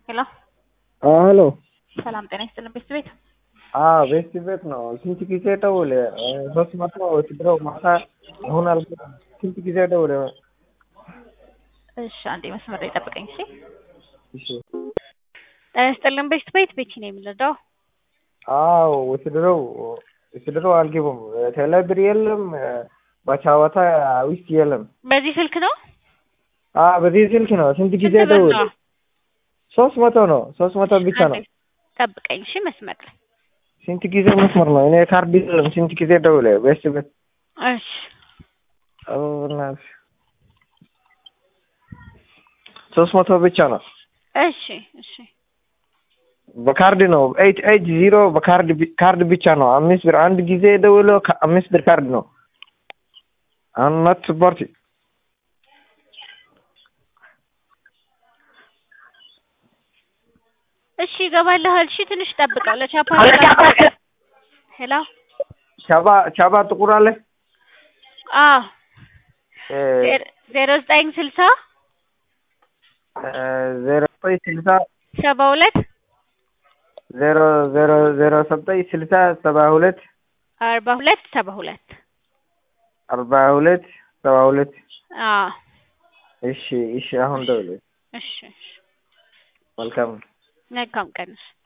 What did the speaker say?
ሄሎ ሄሎ ሰላም ጤና ይስጥልን ቤት ቤት ቤት ቤት ነው። ስንት ጊዜ ደውል? ሶስት መቶ ወስድረው ማታ አሁን አል ስንት ጊዜ ደውል? እሺ አንዴ መስመር ላይ ጠብቀኝ እሺ እሺ ጤና ይስጥልን ቤት ቤት ቤቲ ነው የምንረዳው አዎ ወስድረው ወስድረው አልገቡም። ቴሌብር የለም በቻወታ ውስጥ የለም። በዚህ ስልክ ነው አዎ በዚህ ስልክ ነው። ስንት ጊዜ ስንት ብር ደውል? ነው? ሶስት መቶ ነው። ሶስት መቶ ብቻ ነው። አንዴ ጠብቀኝ እሺ መስመር ላይ ስንት ጊዜ መስመር ነው? እኔ ካርድ የለም። ስንት ጊዜ ደውል? ቤት ቤት እሺ አዎ በእናትህ ሶስት መቶ ብቻ ነው። እሺ እሺ በካርድ ነው። ኤይት ኤይት ዚሮ በካርድ ቢ- ካርድ ብቻ ነው። አምስት ብር አንድ ጊዜ ደውሎ ከ- አምስት ብር ካርድ ነው። አም ኖት ስፖርት እሺ ይገባልሃል እሺ ትንሽ ጠብቀው ለቻፓ ሄሎ ቻባ ቻባ ጥቁር አለ አዎ እ፣ ዜሮ- ዜሮ ዘጠኝ ስልሳ እ፣ ዜሮ ዘጠኝ ስልሳ ሰባ ሁለት ዜሮ ዜሮ ዜሮ ዘጠኝ ስልሳ ሰባ ሁለት አርባ ሁለት ሰባ ሁለት አርባ ሁለት ሰባ ሁለት አዎ እሺ እሺ አሁን ደውል እሺ እሺ መልካም መልካም ቀን እሺ